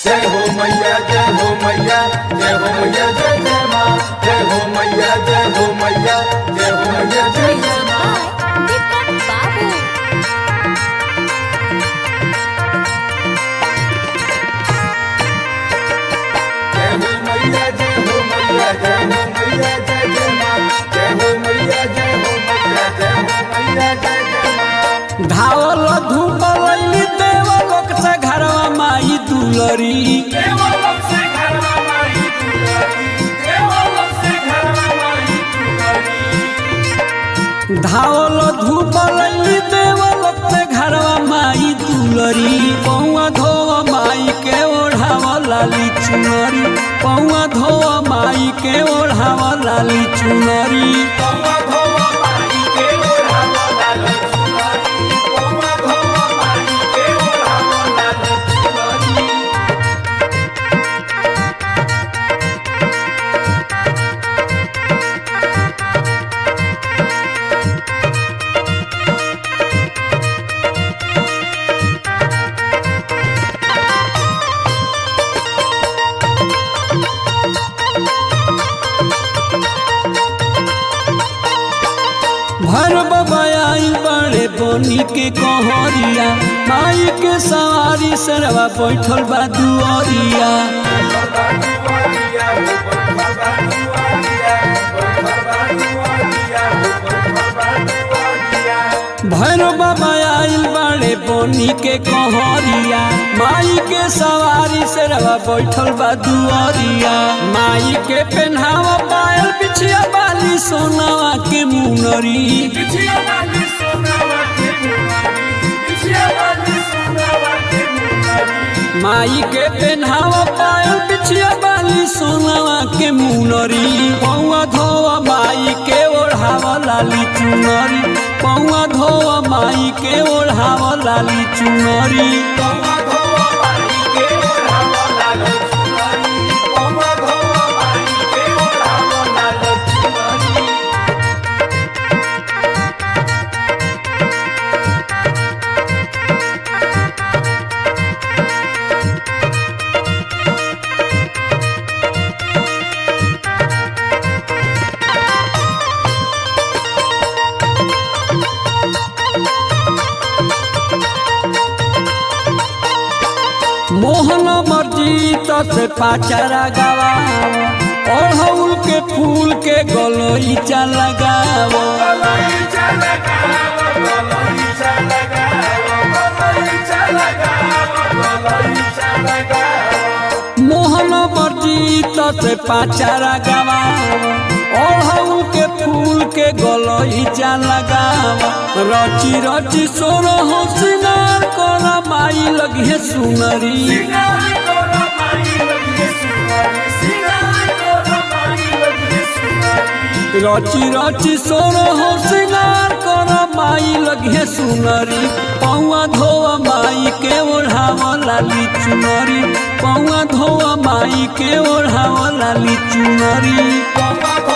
जय हो मैया जय हो मैया जय हो मैया जय जय माँ जय हो मैया जय हो मैया जय हो मैया जय जय माँ दीपक बाबू जय हो मैया जय हो मैया जय हो मैया जय जय माँ जय हो मैया जय हो मैया जय हो मैया जय जय माँ धावल धूप लैली देव लोक से घरवा माई दुलरी देवलोक से घरवा माई दुलारी देवलोक से घरवा माई दुलारी धावल धूप लैली देव लोक से घरवा माई दुलरी पौआ धोव माई के ओढ़ाव लाली चुनरी पौआ धोव माई के ओढ़ाव लाली चुनरी पौवा धोवा माई के ओढ़ावा लाल चुनरी पौवा धोवा माई के ओढ़ावा लाल चुनरी भर बबाई बड़े बनी के कहरिया माई के सवारी सरवा बैठल बा दुअरिया बाबा दुआरिया हो बाबा दुआरिया हो बाबा दुआरिया हो बाबा दुआरिया भर बबाई बड़े बनी के कहरिया माई के सवारी सरवा बैठल बा दुअरिया माई के पेन्हावा पायल बिछिया बाली सोनावा के मुनरी बिछिया वाली सोनावा के मुनारी बिछिया वाली सोनावा के मुनारी माई के पेन्हावा पायल बिछिया बाली सोनावा के मुनरी पौआ धोवा माई के ओढ़ावा लाली चुनरी पौआ धोवा माई के ओढ़ावा लाली चुनरी पौवा धोवा माई के ओढ़ावा लाल चुनरी पौवा धोवा माई के ओढ़ावा लाल चुनरी मोहन मर्जी से पाचारा गवा ओढ़ौल के फूल के गलोईचा लगावो गलईचा लगावो गलईचा लगावो गलईचा लगावो गलईचा लगावो मोहन मर्जी से पाचारा गवा ओढ़ौल के फूल के गलोईचा लगावो रची रची सोरो हो सिंगार कर माई लगे सुनरी सिंगार करो माई लगे सुनारी सिंगार करो माई लगे सुनारी रची रची सोरो हो सिंगार कर माई लगे सुनरी पौआ धोआ माई के ओढ़ाव लाली चुनरी पौआ धोआ माई के ओढ़ाव लाली चुनरी पौवा